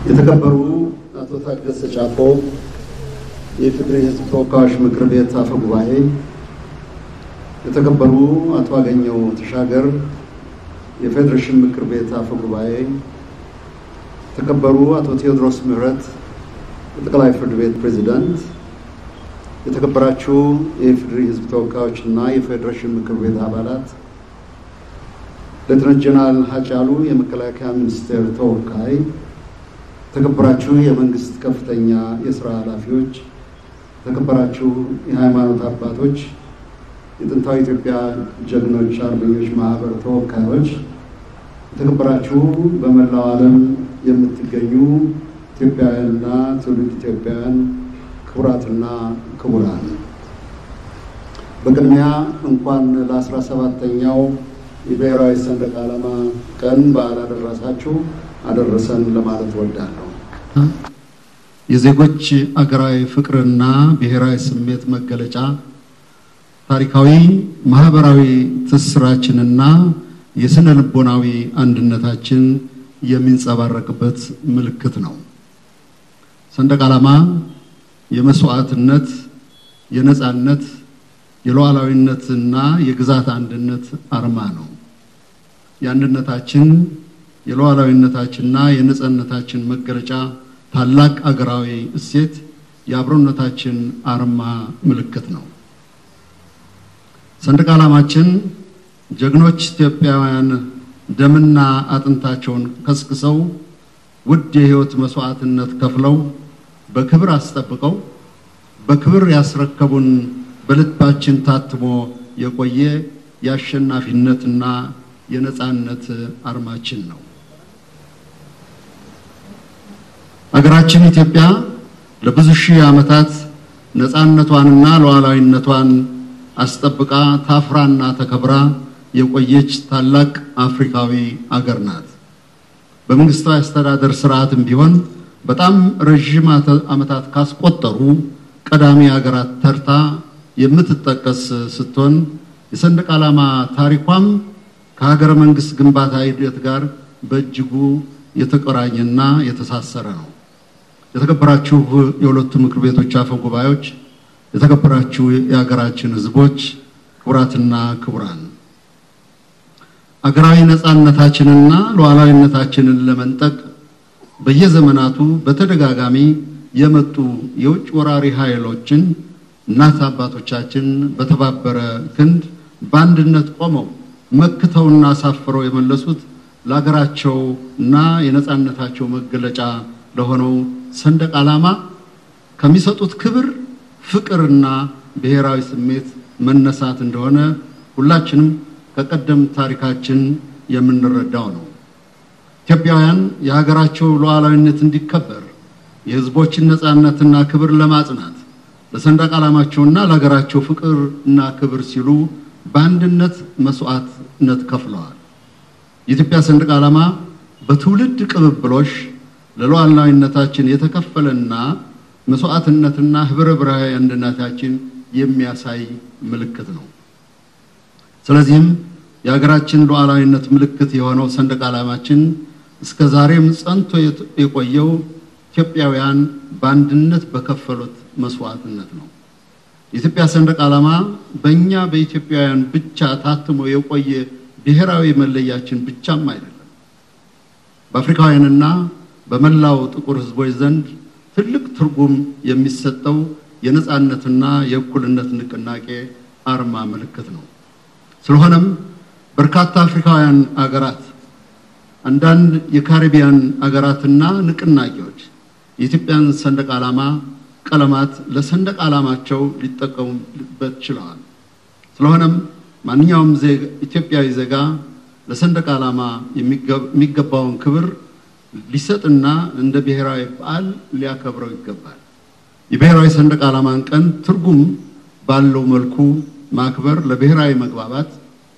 የተከበሩ አቶ ታገሰ ጫፎ የኢፌዴሪ ሕዝብ ተወካዮች ምክር ቤት አፈ ጉባኤ፣ የተከበሩ አቶ አገኘው ተሻገር የፌዴሬሽን ምክር ቤት አፈ ጉባኤ፣ የተከበሩ አቶ ቴዎድሮስ ምህረት የጠቅላይ ፍርድ ቤት ፕሬዚዳንት፣ የተከበራችሁ የኢፌዴሪ ሕዝብ ተወካዮች እና የፌዴሬሽን ምክር ቤት አባላት፣ ሌተናንት ጀነራል ሀጫሉ የመከላከያ ሚኒስቴር ተወካይ፣ የተከበራችሁ የመንግስት ከፍተኛ የስራ ኃላፊዎች፣ የተከበራችሁ የሃይማኖት አባቶች፣ የጥንታዊ ኢትዮጵያ ጀግኖች አርበኞች ማህበር ተወካዮች፣ የተከበራችሁ በመላው ዓለም የምትገኙ ኢትዮጵያውያንና ትውልድ ኢትዮጵያውያን ክቡራትና ክቡራን በቅድሚያ እንኳን ለአስራ ሰባተኛው የብሔራዊ ሰንደቅ ዓላማ ቀን በዓል አደረሳችሁ አደረሰን ለማለት እወዳለሁ። የዜጎች አገራዊ ፍቅርና ብሔራዊ ስሜት መገለጫ ታሪካዊ፣ ማህበራዊ ትስስራችንና የስነ ልቦናዊ አንድነታችን የሚንጸባረቅበት ምልክት ነው። ሰንደቅ ዓላማ የመስዋዕትነት፣ የነጻነት፣ የሉዓላዊነትና የግዛት አንድነት አርማ ነው። የአንድነታችን የሉዓላዊነታችንና የነጻነታችን መገለጫ ታላቅ አገራዊ እሴት የአብሮነታችን አርማ ምልክት ነው። ሰንደቅ ዓላማችን ጀግኖች ኢትዮጵያውያን ደምና አጥንታቸውን ከስክሰው ውድ የሕይወት መስዋዕትነት ከፍለው በክብር አስጠብቀው በክብር ያስረከቡን በልባችን ታትሞ የቆየ የአሸናፊነትና የነጻነት አርማችን ነው። አገራችን ኢትዮጵያ ለብዙ ሺህ ዓመታት ነጻነቷንና ሉዓላዊነቷን አስጠብቃ ታፍራና ተከብራ የቆየች ታላቅ አፍሪካዊ አገር ናት። በመንግስታዊ አስተዳደር ስርዓትም ቢሆን በጣም ረዥም ዓመታት ካስቆጠሩ ቀዳሚ ሀገራት ተርታ የምትጠቀስ ስትሆን የሰንደቅ ዓላማ ታሪኳም ከሀገረ መንግስት ግንባታ ሂደት ጋር በእጅጉ የተቆራኘና የተሳሰረ ነው። የተከበራችሁ የሁለቱ ምክር ቤቶች አፈ ጉባኤዎች፣ የተከበራችሁ የሀገራችን ሕዝቦች፣ ክቡራትና ክቡራን አገራዊ ነጻነታችንና ሉዓላዊነታችንን ለመንጠቅ በየዘመናቱ በተደጋጋሚ የመጡ የውጭ ወራሪ ኃይሎችን እናት አባቶቻችን በተባበረ ክንድ በአንድነት ቆመው መክተውና አሳፍረው የመለሱት ለሀገራቸው እና የነጻነታቸው መገለጫ ለሆነው ሰንደቅ ዓላማ ከሚሰጡት ክብር፣ ፍቅርና ብሔራዊ ስሜት መነሳት እንደሆነ ሁላችንም ከቀደም ታሪካችን የምንረዳው ነው። ኢትዮጵያውያን የሀገራቸው ሉዓላዊነት እንዲከበር የሕዝቦችን ነጻነትና ክብር ለማጽናት ለሰንደቅ ዓላማቸውና ለሀገራቸው ፍቅር እና ክብር ሲሉ በአንድነት መስዋዕትነት ከፍለዋል። የኢትዮጵያ ሰንደቅ ዓላማ በትውልድ ቅብብሎሽ ለሉዓላዊነታችን የተከፈለና መስዋዕትነትና ህብረ ብሔራዊ አንድነታችን የሚያሳይ ምልክት ነው። ስለዚህም የሀገራችን ሉዓላዊነት ምልክት የሆነው ሰንደቅ ዓላማችን እስከ ዛሬም ጸንቶ የቆየው ኢትዮጵያውያን በአንድነት በከፈሉት መስዋዕትነት ነው። የኢትዮጵያ ሰንደቅ ዓላማ በእኛ በኢትዮጵያውያን ብቻ ታትሞ የቆየ ብሔራዊ መለያችን ብቻም አይደለም። በአፍሪካውያንና በመላው ጥቁር ሕዝቦች ዘንድ ትልቅ ትርጉም የሚሰጠው የነጻነትና የእኩልነት ንቅናቄ አርማ ምልክት ነው። ስለሆነም በርካታ አፍሪካውያን አገራት፣ አንዳንድ የካሪቢያን አገራትና ንቅናቄዎች የኢትዮጵያን ሰንደቅ ዓላማ ቀለማት ለሰንደቅ ዓላማቸው ሊጠቀሙበት ችለዋል። ስለሆነም ማንኛውም ኢትዮጵያዊ ዜጋ ለሰንደቅ ዓላማ የሚገባውን ክብር ሊሰጥና እንደ ብሔራዊ በዓል ሊያከብረው ይገባል። የብሔራዊ ሰንደቅ ዓላማን ቀን ትርጉም ባለው መልኩ ማክበር ለብሔራዊ መግባባት፣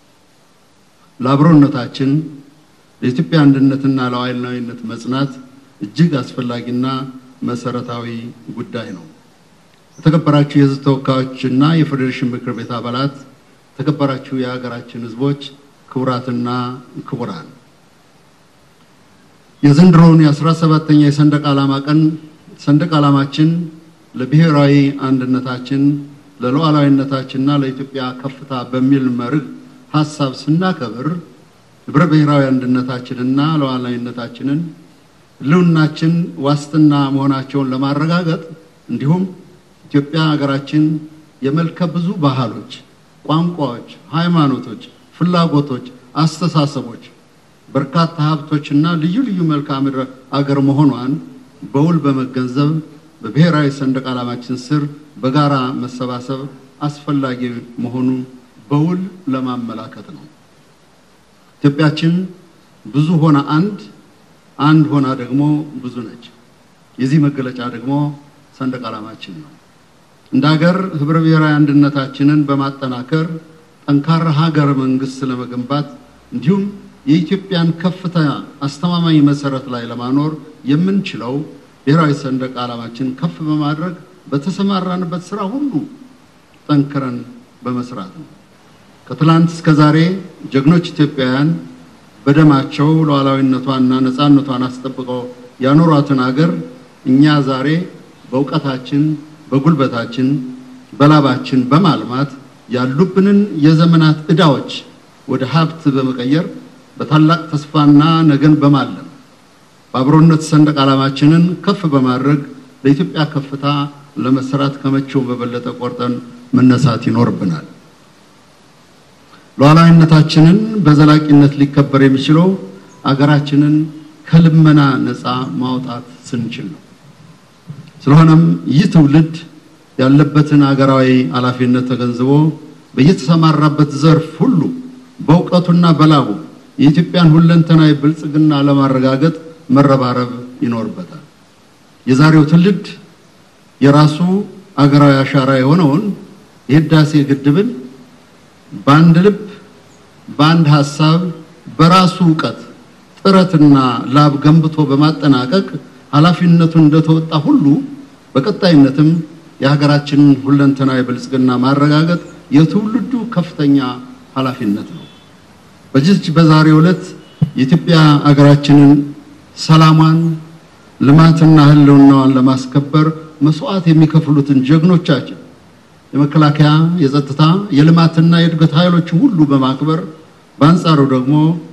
ለአብሮነታችን፣ ለኢትዮጵያ አንድነትና ለሉዓላዊነት መጽናት እጅግ አስፈላጊና መሰረታዊ ጉዳይ ነው። የተከበራችሁ የሕዝብ ተወካዮችና የፌዴሬሽን ምክር ቤት አባላት፣ የተከበራችሁ የሀገራችን ሕዝቦች፣ ክቡራትና ክቡራን የዘንድሮውን የአስራ ሰባተኛ የሰንደቅ ዓላማ ቀን ሰንደቅ ዓላማችን ለብሔራዊ አንድነታችን ለሉዓላዊነታችንና ለኢትዮጵያ ከፍታ በሚል መርህ ሀሳብ ስናከብር ህብረ ብሔራዊ አንድነታችንና ሉዓላዊነታችንን ህልውናችን ዋስትና መሆናቸውን ለማረጋገጥ እንዲሁም ኢትዮጵያ ሀገራችን የመልከ ብዙ ባህሎች፣ ቋንቋዎች፣ ሃይማኖቶች፣ ፍላጎቶች፣ አስተሳሰቦች በርካታ ሀብቶችና ልዩ ልዩ መልክዓ ምድር አገር መሆኗን በውል በመገንዘብ በብሔራዊ ሰንደቅ ዓላማችን ስር በጋራ መሰባሰብ አስፈላጊ መሆኑን በውል ለማመላከት ነው። ኢትዮጵያችን ብዙ ሆና አንድ፣ አንድ ሆና ደግሞ ብዙ ነች። የዚህ መገለጫ ደግሞ ሰንደቅ ዓላማችን ነው። እንደ ሀገር ህብረ ብሔራዊ አንድነታችንን በማጠናከር ጠንካራ ሀገረ መንግስት ለመገንባት እንዲሁም የኢትዮጵያን ከፍታ አስተማማኝ መሰረት ላይ ለማኖር የምንችለው ብሔራዊ ሰንደቅ ዓላማችን ከፍ በማድረግ በተሰማራንበት ስራ ሁሉ ጠንክረን በመስራት ነው። ከትላንት እስከ ዛሬ ጀግኖች ኢትዮጵያውያን በደማቸው ሉዓላዊነቷንና ነፃነቷን አስጠብቀው ያኖሯትን አገር እኛ ዛሬ በእውቀታችን፣ በጉልበታችን፣ በላባችን በማልማት ያሉብንን የዘመናት ዕዳዎች ወደ ሀብት በመቀየር በታላቅ ተስፋና ነገን በማለም በአብሮነት ሰንደቅ ዓላማችንን ከፍ በማድረግ ለኢትዮጵያ ከፍታ ለመስራት ከመቼው በበለጠ ቆርጠን መነሳት ይኖርብናል። ሉዓላዊነታችንን በዘላቂነት ሊከበር የሚችለው አገራችንን ከልመና ነፃ ማውጣት ስንችል ነው። ስለሆነም ይህ ትውልድ ያለበትን አገራዊ ኃላፊነት ተገንዝቦ በየተሰማራበት ዘርፍ ሁሉ በእውቀቱና በላቡ የኢትዮጵያን ሁለንተናዊ ብልጽግና ለማረጋገጥ መረባረብ ይኖርበታል። የዛሬው ትውልድ የራሱ አገራዊ አሻራ የሆነውን የህዳሴ ግድብን በአንድ ልብ፣ በአንድ ሀሳብ፣ በራሱ እውቀት ጥረትና ላብ ገንብቶ በማጠናቀቅ ኃላፊነቱን እንደተወጣ ሁሉ በቀጣይነትም የሀገራችንን ሁለንተናዊ ብልጽግና ማረጋገጥ የትውልዱ ከፍተኛ ኃላፊነት ነው። በዚህች በዛሬው ዕለት የኢትዮጵያ ሀገራችንን ሰላሟን፣ ልማትና ህልውናዋን ለማስከበር መስዋዕት የሚከፍሉትን ጀግኖቻችን የመከላከያ፣ የጸጥታ፣ የልማትና የእድገት ኃይሎች ሁሉ በማክበር በአንጻሩ ደግሞ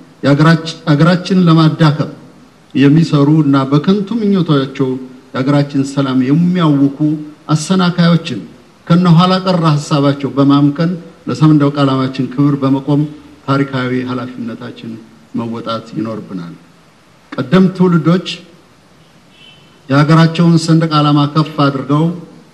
የሀገራችንን ለማዳከም የሚሰሩ እና በከንቱ ምኞታቸው የሀገራችን ሰላም የሚያውኩ አሰናካዮችን ከነኋላ ቀር ሀሳባቸው በማምከን ለሰንደቅ ዓላማችን ክብር በመቆም ታሪካዊ ኃላፊነታችን መወጣት ይኖርብናል። ቀደምት ትውልዶች የሀገራቸውን ሰንደቅ ዓላማ ከፍ አድርገው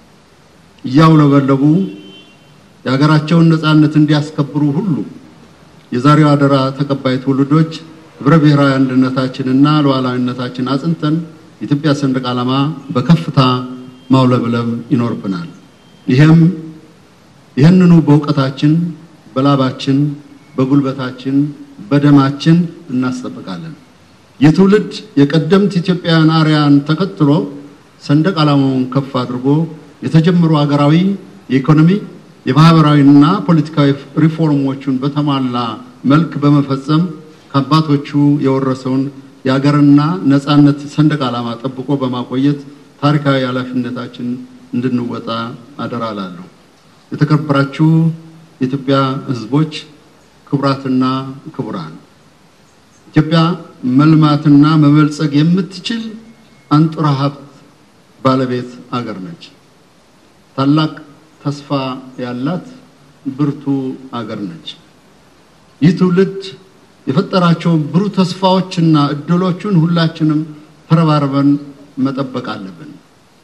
እያውለበለቡ የሀገራቸውን ነፃነት እንዲያስከብሩ ሁሉ የዛሬው አደራ ተቀባይ ትውልዶች ህብረ ብሔራዊ አንድነታችንና ሉዓላዊነታችን አጽንተን የኢትዮጵያ ሰንደቅ ዓላማ በከፍታ ማውለብለብ ይኖርብናል። ይህም ይህንኑ በእውቀታችን፣ በላባችን፣ በጉልበታችን፣ በደማችን እናስጠብቃለን። የትውልድ የቀደምት ኢትዮጵያውያን አርያን ተከትሎ ሰንደቅ ዓላማውን ከፍ አድርጎ የተጀመሩ ሀገራዊ የኢኮኖሚ የማህበራዊና ፖለቲካዊ ሪፎርሞቹን በተሟላ መልክ በመፈጸም ከአባቶቹ የወረሰውን የሀገርና ነፃነት ሰንደቅ ዓላማ ጠብቆ በማቆየት ታሪካዊ ኃላፊነታችን እንድንወጣ አደራ እላለሁ። የተከበራችሁ የኢትዮጵያ ሕዝቦች፣ ክቡራትና ክቡራን፣ ኢትዮጵያ መልማትና መበልጸግ የምትችል አንጡራ ሀብት ባለቤት አገር ነች። ታላቅ ተስፋ ያላት ብርቱ አገር ነች። ይህ ትውልድ የፈጠራቸውን ብሩህ ተስፋዎችና እድሎቹን ሁላችንም ተረባርበን መጠበቅ አለብን።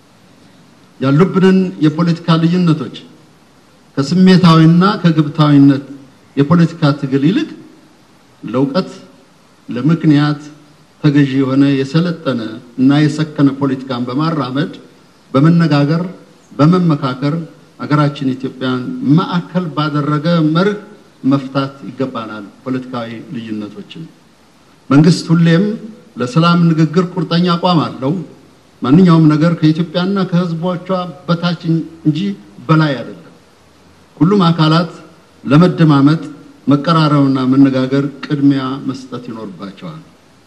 ያሉብንን የፖለቲካ ልዩነቶች ከስሜታዊና ከግብታዊነት የፖለቲካ ትግል ይልቅ ለእውቀት፣ ለምክንያት ተገዢ የሆነ የሰለጠነ እና የሰከነ ፖለቲካን በማራመድ በመነጋገር በመመካከር ሀገራችን ኢትዮጵያን ማዕከል ባደረገ መርህ መፍታት ይገባናል። ፖለቲካዊ ልዩነቶችን መንግስት ሁሌም ለሰላም ንግግር ቁርጠኛ አቋም አለው። ማንኛውም ነገር ከኢትዮጵያና ከሕዝቦቿ በታች እንጂ በላይ አይደለም። ሁሉም አካላት ለመደማመጥ መቀራረብና መነጋገር ቅድሚያ መስጠት ይኖርባቸዋል።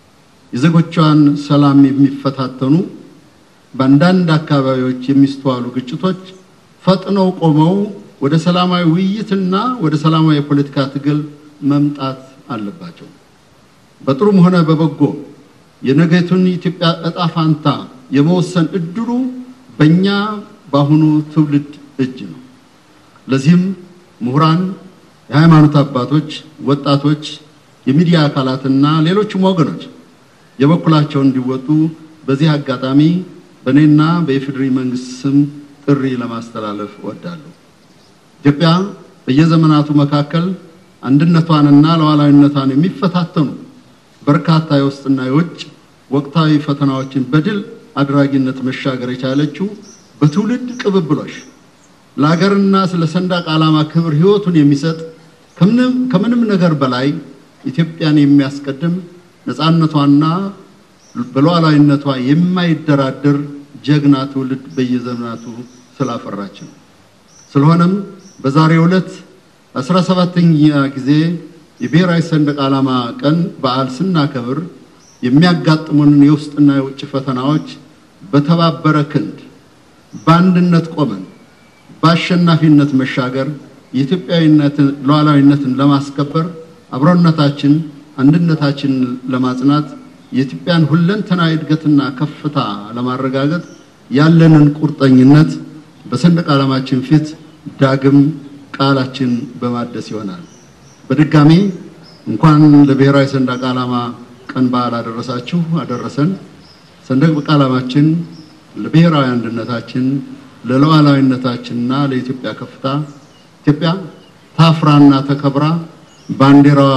የዜጎቿን ሰላም የሚፈታተኑ በአንዳንድ አካባቢዎች የሚስተዋሉ ግጭቶች ፈጥነው ቆመው ወደ ሰላማዊ ውይይትና ወደ ሰላማዊ የፖለቲካ ትግል መምጣት አለባቸው። በጥሩም ሆነ በበጎ የነገቱን ኢትዮጵያ እጣ ፋንታ የመወሰን እድሉ በእኛ በአሁኑ ትውልድ እጅ ነው። ለዚህም ምሁራን፣ የሃይማኖት አባቶች፣ ወጣቶች፣ የሚዲያ አካላትና ሌሎችም ወገኖች የበኩላቸውን እንዲወጡ በዚህ አጋጣሚ በእኔና በኢፌዴሪ መንግስት ስም ጥሪ ለማስተላለፍ እወዳለሁ። ኢትዮጵያ በየዘመናቱ መካከል አንድነቷንና ሉዓላዊነቷን የሚፈታተኑ በርካታ የውስጥና የውጭ ወቅታዊ ፈተናዎችን በድል አድራጊነት መሻገር የቻለችው በትውልድ ቅብብሎሽ ለሀገርና ስለ ሰንደቅ ዓላማ ክብር ሕይወቱን የሚሰጥ ከምንም ነገር በላይ ኢትዮጵያን የሚያስቀድም ነፃነቷና በሉዓላዊነቷ የማይደራደር ጀግና ትውልድ በየዘመናቱ ስላፈራች ነው። ስለሆነም በዛሬው ዕለት አስራ ሰባተኛ ጊዜ የብሔራዊ ሰንደቅ ዓላማ ቀን በዓል ስናከብር የሚያጋጥሙንን የውስጥና የውጭ ፈተናዎች በተባበረ ክንድ በአንድነት ቆመን በአሸናፊነት መሻገር የኢትዮጵያዊነትን ሉዓላዊነትን ለማስከበር አብሮነታችን፣ አንድነታችንን ለማጽናት የኢትዮጵያን ሁለንተናዊ እድገትና ከፍታ ለማረጋገጥ ያለንን ቁርጠኝነት በሰንደቅ ዓላማችን ፊት ዳግም ቃላችን በማደስ ይሆናል። በድጋሚ እንኳን ለብሔራዊ ሰንደቅ ዓላማ ቀን በዓል አደረሳችሁ አደረሰን። ሰንደቅ ዓላማችን ለብሔራዊ አንድነታችን፣ ለሉዓላዊነታችንና ለኢትዮጵያ ከፍታ ኢትዮጵያ ታፍራና ተከብራ ባንዲራዋ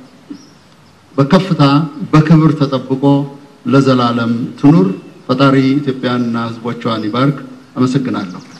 በከፍታ በክብር ተጠብቆ ለዘላለም ትኑር። ፈጣሪ ኢትዮጵያንና ሕዝቦቿን ይባርክ። አመሰግናለሁ።